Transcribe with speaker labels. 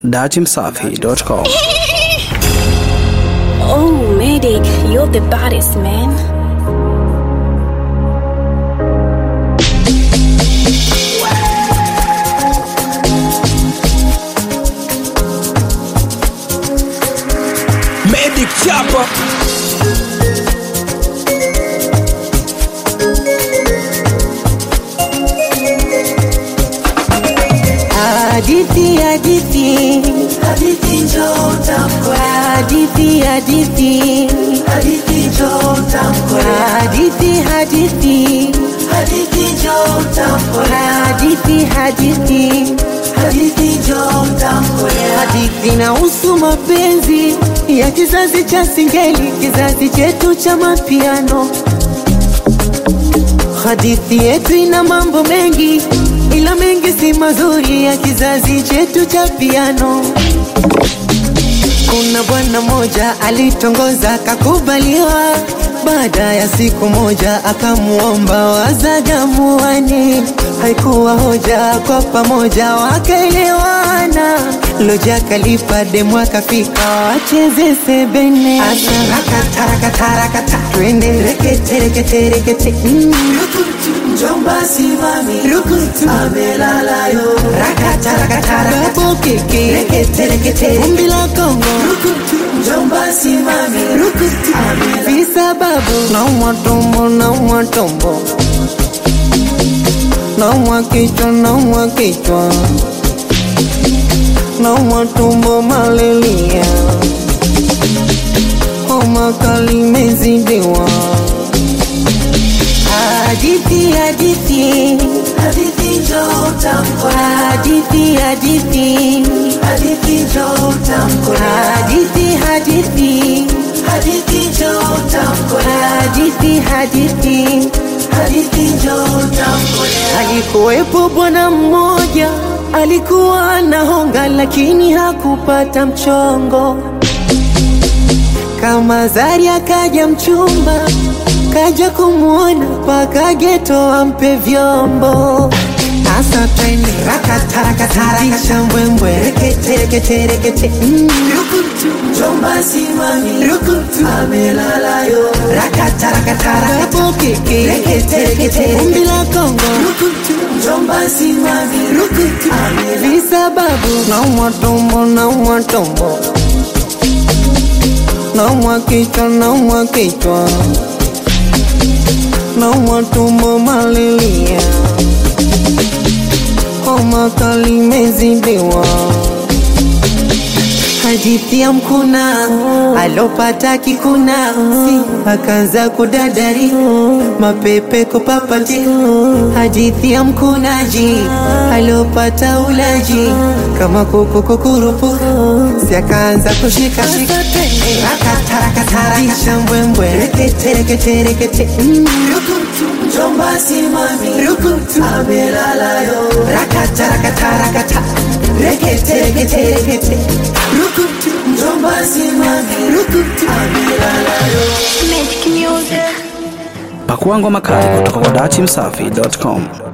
Speaker 1: datimsafi.com.
Speaker 2: Oh, medic, you're the baddest man.
Speaker 3: Medic Chapa.
Speaker 4: Hadithi, hadithi,
Speaker 5: Hadithi njoo tamkwe,
Speaker 4: hadithi, hadithi,
Speaker 5: hadithi njoo tamkwe,
Speaker 4: hadithi, hadithi,
Speaker 5: hadithi njoo tamkwe,
Speaker 4: hadithi, hadithi,
Speaker 5: hadithi njoo tamkwe.
Speaker 4: hadithi inahusu mapenzi ya kizazi cha singeli, kizazi chetu cha mapiano. Hadithi yetu ina mambo mengi, ila mengi si mazuri ya kizazi chetu cha piano. Kuna bwana moja alitongoza akakubaliwa, baada ya siku moja akamuomba wazagamuani. Haikuwa hoja, kwa pamoja wakaelewana. Loja kalipa demu akafika wacheze sebene, asa rakatarakatarakata, twende rekete rekete rekete mm.
Speaker 5: Njomba simami,
Speaker 4: Rukutu
Speaker 5: amelala yo,
Speaker 4: rakatarakatarakata, keke
Speaker 5: rekete rekete,
Speaker 4: vumbi la Kongo
Speaker 5: njomba simami,
Speaker 4: rukutu visababu naumwa tumbo naumwa tumbo naumwa kichwa naumwa kichwa naumwa tumbo malelia homa kali mezidiwa hadithi hadithi
Speaker 5: hadithi njoo tamkwe,
Speaker 4: hadithi hadithi
Speaker 5: hadithi njoo tamkwe,
Speaker 4: hadithi hadithi
Speaker 5: hadithi njoo tamkwe,
Speaker 4: hadithi hadithi
Speaker 5: hadithi njoo tamkwe.
Speaker 4: Alikuwepo bwana mmoja alikuwa anahonga, lakini hakupata mchongo. Kama zari akaja mchumba, kaja kumwona paka geto ampe vyombo Asa twende rakatarakatarakisha mbwembwe rekete rekete rekete mm.
Speaker 5: Njomba simami,
Speaker 4: Rukutu
Speaker 5: amelala yo,
Speaker 4: rakatarakatarakata keke rekete rekete umbi la Kongo
Speaker 5: njomba simami,
Speaker 4: Rukutu visababu naumwa tumbo naumwa tumbo naumwa kichwa naumwa kichwa naumwa tumbo malelia homa kali mezidiwa hadithi ya mkuna alopata kikuna si akaanza kudadari mapepe kupapati hadithi ya mkunaji alopata ulaji kama kuku kukurupu si akaanza kushikashika rakatarakatarakisha mbwembwe rekete rekete rekete mm.
Speaker 5: njomba simami,
Speaker 4: rukutu
Speaker 5: amelala yo,
Speaker 4: rakatarakatarakata rekete rekete rekete rukutu
Speaker 5: njomba simami,
Speaker 4: rukutu
Speaker 5: amelala yo.
Speaker 2: Medic music.
Speaker 1: Pakua ngoma kali kutoka kwa datimsafi.com.